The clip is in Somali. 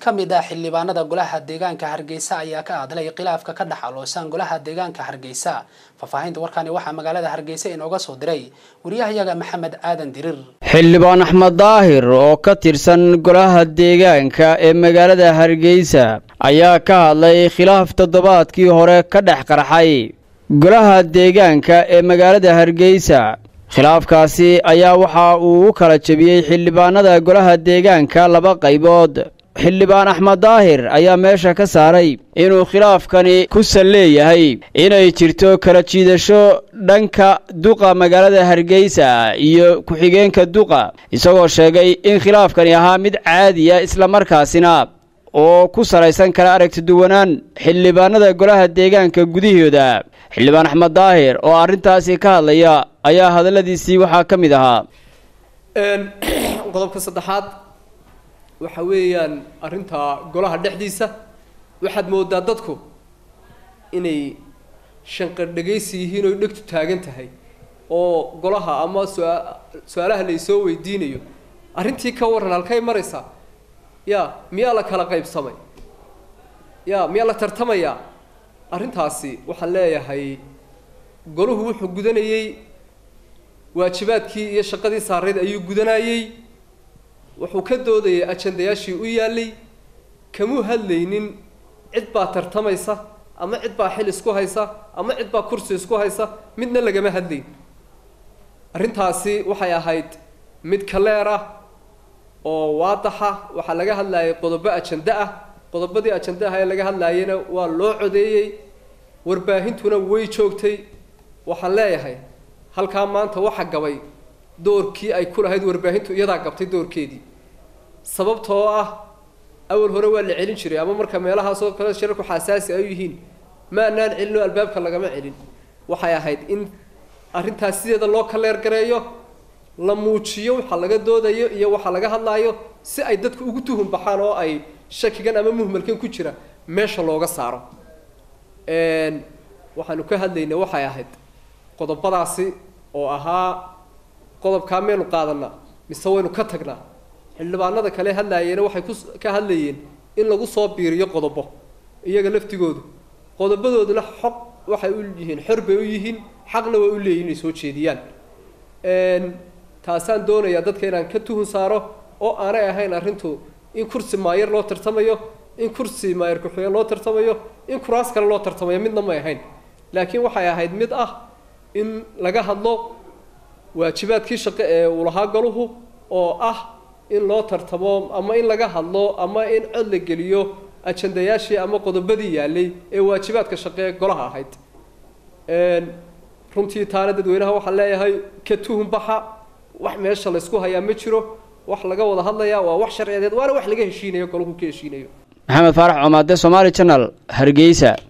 ka mid ah xildhibaanada golaha deegaanka hargeysa ayaa ka hadlay khilaafka ka dhex aloosan golaha deegaanka hargeysa faahfaahinta warkani waxaa magaalada hargeysa inooga soo diray wariyahayaga maxamed aadan dirir xildhibaan axmed daahir oo ka tirsan golaha deegaanka ee magaalada hargeysa ayaa ka hadlay khilaaf toddobaadkii hore ka dhex qarxay golaha deegaanka ee magaalada hargeysa khilaafkaasi ayaa waxa uu u kala jebiyey xildhibaanada golaha deegaanka laba qaybood xildhibaan axmed daahir ayaa meesha ka saaray inuu khilaafkani ku sal leeyahay inay jirto kala jiidasho dhanka duqa magaalada hargeysa iyo ku-xigeenka duqa isagoo sheegay in khilaafkani ahaa mid caadiya islamarkaasina oo ku salaysan kala aragti duwanaan xildhibaanada golaha deegaanka gudahooda xildhibaan axmed daahir oo arrintaasi ka hadlaya ayaa hadalladiisii waxaa ka mid ahaa qodobka saddexaad waxa weeyaan arrinta golaha dhexdiisa waxaad moodaa dadku inay shanqar dhegaysi yihiin oy dhegtu taagan tahay oo golaha ama sua- su-aalaha laysoo weydiinayo arrintii ka warran halkay maraysaa ya miyaa la kala qaybsamay ya miyaa la tartamayaa arrintaasi waxaan leeyahay golahu wuxuu gudanayey waajibaadkii iyo shaqadii saarayd ayuu gudanayey wuxuu ka doodayay ajandayaashii u yaallay kamuu hadlaynin cid baa tartamaysa ama cid baa xil isku haysa ama cid baa kursi isku haysa midna lagama hadlayn arrintaasi waxay ahayd mid kaleer ah oo waadaxa waxaa laga hadlayay qodobo ajanda ah qodobadii ajanda ah ee laga hadlaayena waa loo codeeyey warbaahintuna way joogtay waxaan leeyahay halkaa maanta waxa gabay doorkii ay ku lahayd warbaahintu iyadaa gabtay doorkeedii sababtoo ah awal hore waa la celin jiray ama marka meelahaasoo kale shirarku xasaasi ay u yihiin ma anaan celin oo albaabka lagama celin waxay ahayd in arrintaas sideeda loo kaleer gareeyo la muujiyo waxa laga doodayo iyo waxa laga hadlaayo si ay dadku ugu tuhun baxaan oo ay shakigan ama muhmalkan ku jira meesha looga saaro waxaanu ka hadlaynay waxay ahayd qodobadaasi oo ahaa qodobkaa maynu qaadanaa mise waynu ka tagnaa xildhibaanada kale hadlaayeena waxay ku ka hadlayeen in lagu soo biiriyo qodobo iyaga laftigoodu qodobadooduna xoq waxay u yihiin xor bay u yihiin xaqna way u leeyihin inay soo jeediyaan taasaan doonayaa dadka inaan ka tuhun saaro oo aanay ahayn arrintu in kursi maayar loo tartamayo in kursi maayar ku-xigeen loo tartamayo in kuraas kale loo tartamayo midna may ahayn laakiin waxay ahayd mid ah in laga hadlo waajibaadkii shaqo ee uu lahaa golahu oo ah in loo tartamo ama in laga hadlo ama in cod la geliyo ajandayaashii ama qodobadii yaalay ee waajibaadka shaqo ee golaha ahayd runtii taana dadweynaha waxaan leeyahay ka tuhun baxa wax meesha laysku hayaa ma jiro wax laga wada hadlayaa waa wax sharciyeed waana wax laga heshiinayo golahu ka heshiinayo maxamed faarax comaade somaali janal hargeysa